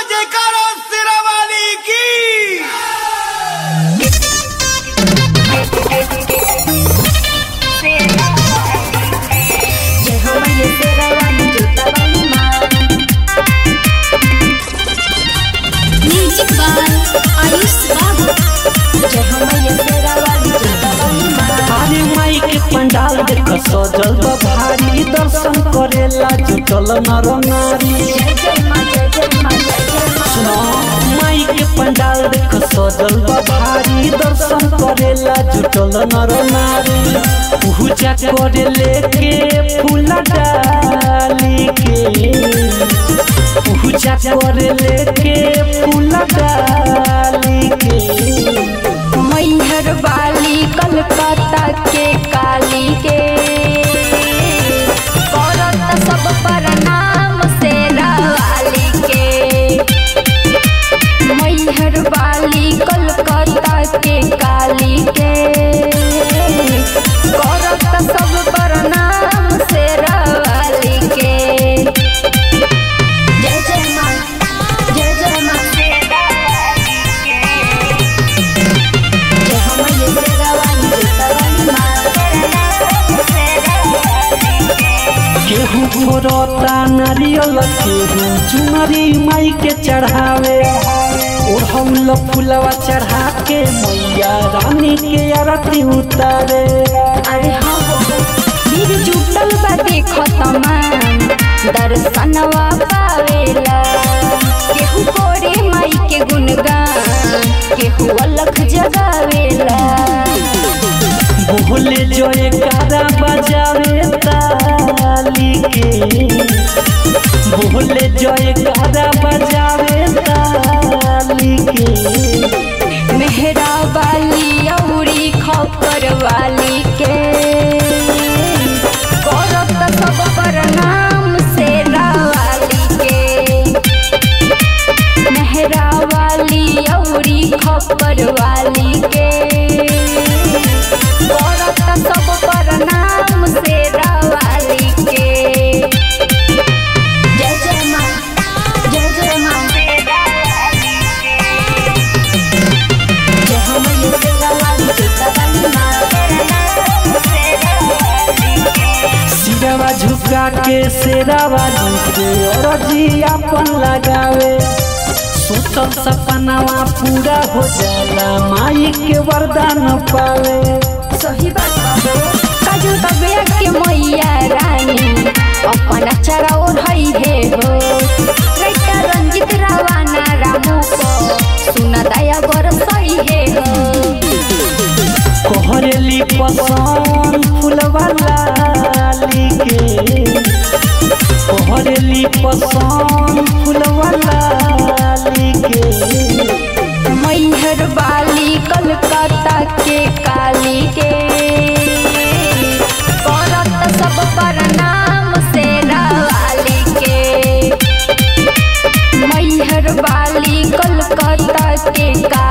जयकारा सिरावाली की जय हो मैया तेरा वाली जोता वाली माँ म्यूजिक बाय आयुष बाबू जय हो मैया तेरा वाली जोता वाली माँ अरे माई के पंडाल देख सजल बा भारी दर्शन करेला जुटल नर नारी जय जय माँ जय जय माँ जय जय माँ सुनो माई के पंडाल देख सजल बा भारी दर्शन करेला जुटल नर नारी पूजा करे लेके फूल डाली के पूजा करे लेके फूल डाली के मैहर वाली कलकत्ता के काली के करत सब प्रणाम शेरा वाली के मैहर वाली कलकत्ता के काली के करत सब प्रणाम शेरा वाली के जय जय माँ जय जय माँ शेरा वाली के जय हो मैया शेरा वाली जोता वाली माँ शेरा वाली के केहू फोरता नारियल केहू चुनरी माई के चढ़ावे ओढ़ौल फुलवा चढ़ा के मैया रानी के आरती उतारे अरे हाँ हो भीड़ जुटल बा देखो तमाम दर्शनवा पावेला केहू कोरे माई के गुणगान केहू अलख जगावेला बोले जो एकारा बजावे ताली के बोले जो एकारा बजावे ताली के मेहरा वाली औरी खपर वाली के करत सब प्रणाम शेरा वाली के मेहरा वाली औरी खपर वाली के करत सब प्रणाम शेरा वाली के जय जय माँ जय जय माँ शेरा वाली के जय हो मैया शेरा वाली जोता वाली माँ शेरा वाली के सिरवा झुका के सेरावा झुके और जी अपन लगावे सोचल सपनावा पूरा हो जाला माई के वरदान पावे सही बात हो काजू तबिया के मैया रानी अपन अचरा ओढ़ई हे हो लइका रंजित रावाना रामू को सुन दया बरसई हे हो कोहरेली पसंद फुलवा लाली के कोहरेली पसंद फुलवा लाली के मैहर वाली कलकत्ता के काली के करत सब प्रणाम शेरा वाली के मैहर वाली कलकत्ता के काली